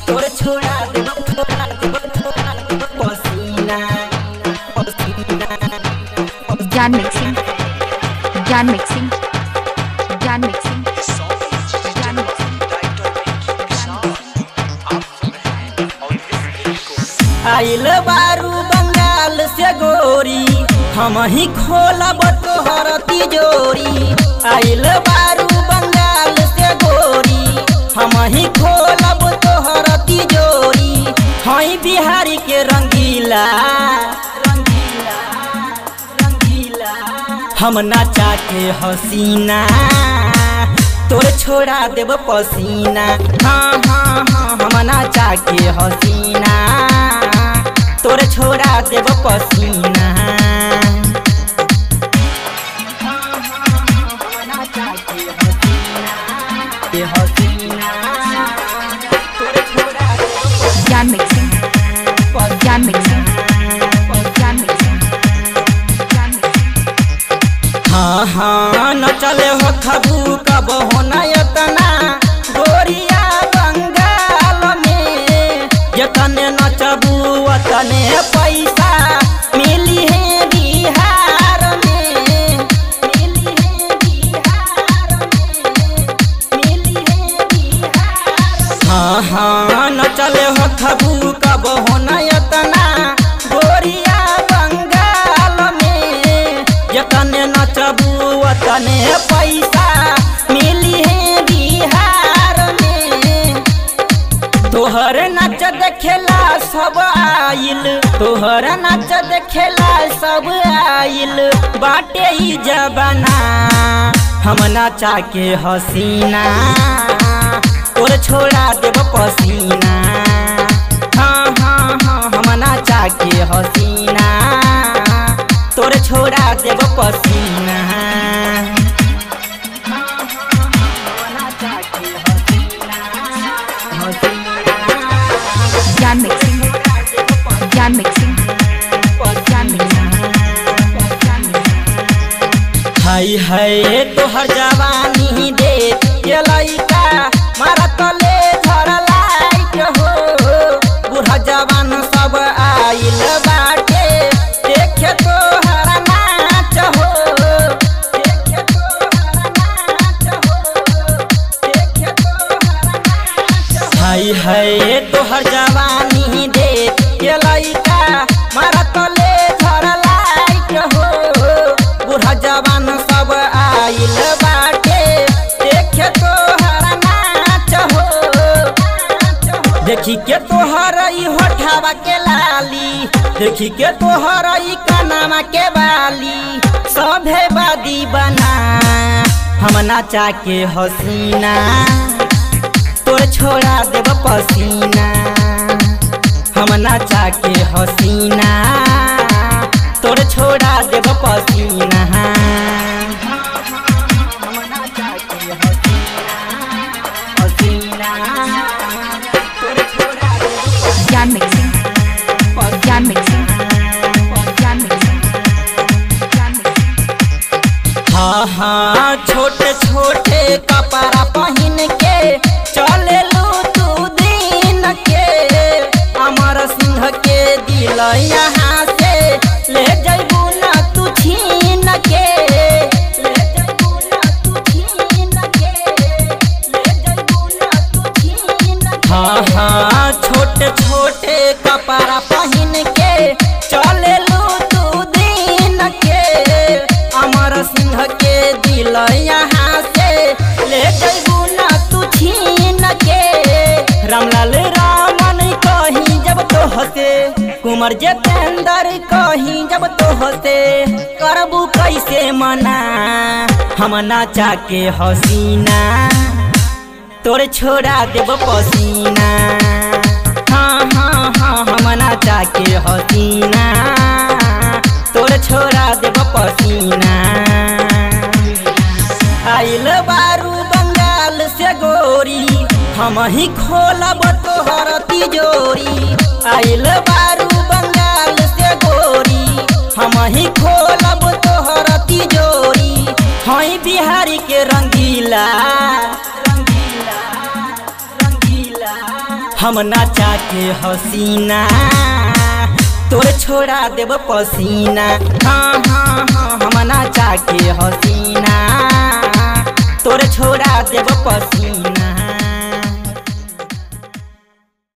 तोर छोड़ा देब छोड़ा देब छोड़ा देब पसीना पसीना ज्ञान मिक्सिंग ज्ञान मिक्सिंग ज्ञान मिक्सिंग ज्ञान मिक्सिंग आइल बारू बंगाल से गोरी हम ही खोलब तोहर तिजोरी आइल बारू बंगाल से गोरी हम ही खोलब तोहर तिजोरी हई बिहारी के रंगीला रंगीला रंगीला हम नाचा के हसीना तोर छोड़ा देब पसीना हाँ हाँ हाँ हम नाचा के हसीना तोर छोड़ा देब पसीना हाँ, हाँ, हाँ, हम नाचा के हसीना, के हसीना, तोर छोड़ा देब ज्ञान मिक्सिंग ज्ञान मिक्सिंग ज्ञान मिक्सिंग ज्ञान मिक्सिंग हाँ हाँ न चले हो खबू कब हो नयतना गोरिया बंगाल में जतने नचबू वतने पैसा मिली है बिहार में मिली है बिहार में मिली है बिहार हाँ हाँ न चले हो खबू कब हो नयतना गोरिया बंगाल में जतने नचबू वतने पैसा मिली है बिहार में तोहर नाच देखेला सब आइल तोहर नाच देखेला सब आइल बाटे ही जबाना हम नाचा के हसीना तोर छोड़ा देब पसीना हाँ हाँ हाँ हम नाचा के हसीना तोर छोड़ा देब पसीना हाँ, हाँ, हाँ, हम नाचा के हसीना, हसीना। ज्ञान मिक्सिंग ज्ञान मिक्सिंग ज्ञान मिक्सिंग ज्ञान मिक्सिंग हाय हाय तोहर जवानी दे ये लइका मारा तले झर लाइट हो बूढ़ा जवान सब आइल बाटे देखे तोहर नाच हो देखे तोहर नाच हो देखे तोहर नाच हो हाय हाय तोहर जवानी दे ये लइका मारा तले झर लाइट हो बूढ़ा जवान सब आइल बाटे देखे तोहर नाच हो देखी के तोहर ई होठावा के लाली देखी के तोहर ई कनामा के बाली सभे बादी बना हम नाचा के हसीना तोर छोड़ा देब पसीना हम नाचा के हसीना तोर छोड़ा देब पसीना हम नाचा के हसीना, हसीना, तोर छोड़ा देब ज्ञान मिक्सिंग ज्ञान मिक्सिंग ज्ञान मिक्सिंग ज्ञान मिक्सिंग हाँ हाँ छोटे छोटे कपड़ा पहन के चले लू तू दिन के अमर सिंह के दिल यहाँ से ले जैबू ना तू छीन के ले जैबू ना तू छीन के ले जैबू ना तू छीन के हाँ हाँ छोटे छोटे कपड़ा पहन के चले लू तू दिन के अमर सिंह के दिल यहाँ से ले जैबू ना तू छीन के रामलाल रामन कहीं जब तो हसे कुमार जितेंद्र कहीं जब तो हसे करबू कैसे मना हम नाचा के हसीना तोर छोड़ा देब पसीना हाँ हाँ हाँ हम नाचा के हसीना तोर छोड़ा देब पसीना आइल बारू बंगाल से गोरी हम ही खोलब तोहर तिजोरी आइल बारू बंगाल से गोरी हम ही खोलब तोहर तिजोरी हई बिहारी के रंगीला रंगीला रंगीला हम नाचा के हसीना तोर छोड़ा देब पसीना हाँ हाँ हाँ हम नाचा के हसीना तोर छोड़ा देब पसीना